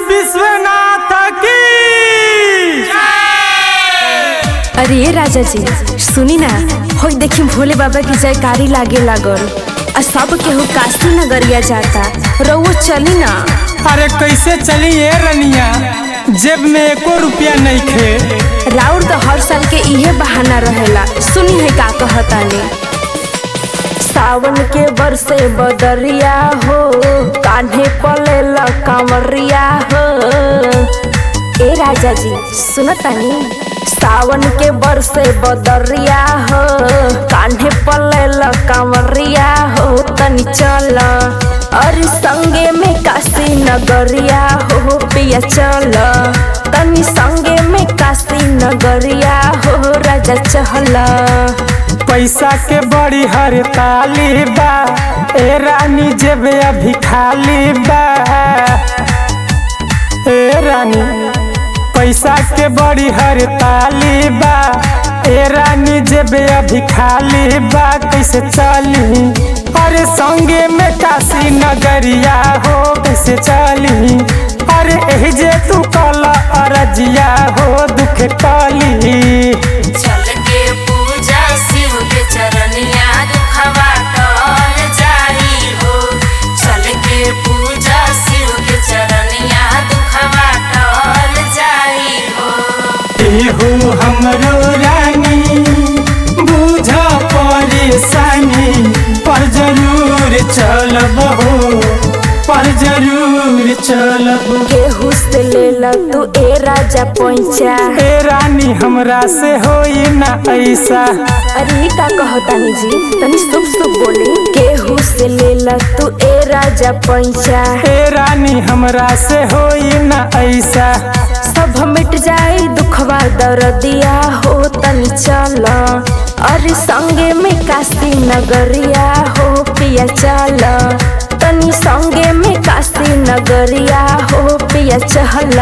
विश्वनाथ की अरे ये राजा जी सुनी ना हो देखी भोले बाबा की जयकारी लागे लागल आ सब केहू काशी नगरिया जाता रउओ चली ना अरे कैसे चली ये रनिया जेब में एको रुपया नहीं खे राउर तो हर साल के इहे बहाना रहेला सुनी है का कहतानी सावन के बरसे बदरिया हो कान्हे पलेला कांवरिया हो ए राजा जी सुनतानी सावन के बरसे बदरिया हो कान्हे पलेला कांवरिया हो तनी चल और संगे में काशी नगरिया हो पिया चल तनी संगे में काशी नगरिया हो राजा चहल पैसा के बड़ी हड़ताली बा ए रानी जेब अभी खाली बा ए रानी पैसा के बड़ी हड़ताली बा ए रानी जेब अभी खाली बा कैसे चली अरे संगे में काशी नगरिया हो कैसे चली अरे एही जे तू कल अरजिया हो दुख कली चल के पूजा शिव के चरनिया दुखवा टल जाई हो चल के पूजा शिव के चरनिया दुखवा टल जाई हो एहो हमरो रानी बुझ परेशानी पर जरूर चलब हो पर जरूर चलब केहू से लेला तू ए राजा पैचा ए रानी हमरा से होई ना ऐसा अरे ई का कहतानी जी तनी शुभ शुभ बोले केहू से लेला तू ए राजा पैचा ए रानी हमरा से होई ना ऐसा सब मिट जाए दुखवा दर्दिया हो तनी चल अरे संगे में काशी नगरिया हो पिया चल तनी संगे में काशी नगरिया हो पिया चहल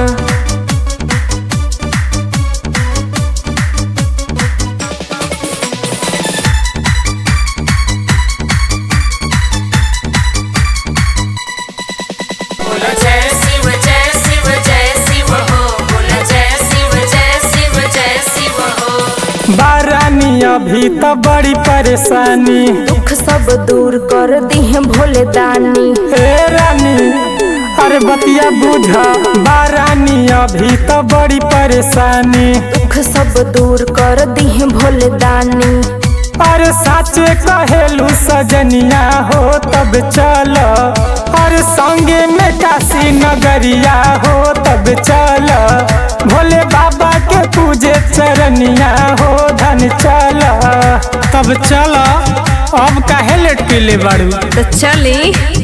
बोलो जय शिव जय शिव जय शिव हो बोलो जय शिव जय शिव जय शिव हो बारानी अभी तो बड़ी परेशानी दुख सब दूर कर दिहे भोले दानी ए रानी अरे बतिया बुझा बारानी अभी तो बड़ी परेशानी दुख सब दूर कर दिहे भोले दानी अरे साचे कहेलू सजनिया हो तब चल अरे संगे में काशी नगरिया हो तब चल भोले बाबा के पूजे चरनिया हो धन चल तब चल अब काहे लेट के ले बाड़ू तो चली